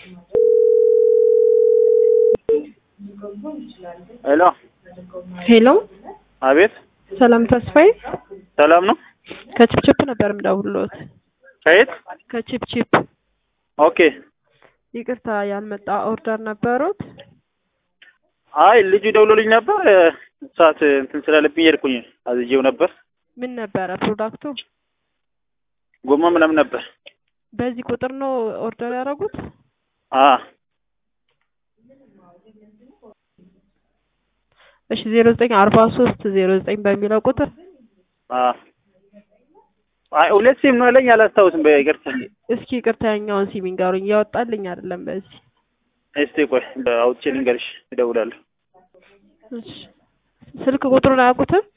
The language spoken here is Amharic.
ሄሎ ሄሎ አቤት ሰላም ተስፋዬ ሰላም ነው ከቺፕቺፕ ነበር የምደውልዎት። ከየት ከቺፕቺፕ ኦኬ ይቅርታ ያልመጣ ኦርደር ነበሩት? አይ ልጁ ደውሎልኝ ነበር ሰዓት እንትን ስላለብኝ ሄድኩኝ አዝዤው ነበር ምን ነበረ ፕሮዳክቱ? ጎማ ምናምን ነበር በዚህ ቁጥር ነው ኦርደር ያደረጉት? አ እሺ ዜሮ ዘጠኝ አርባ ሶስት ዜሮ ዘጠኝ በሚለው ቁጥር አ አይ ሁለት ሲም ነው ያለኝ አላስታውስም በይቅርታ እስኪ ይቅርታ ያኛውን ሲም ይንገሩኝ እያወጣልኝ አይደለም በዚህ እስቲ ቆይ አውጥቼ ልንገርሽ እደውላለሁ እሺ ስልክ ቁጥሩን አያውቁትም?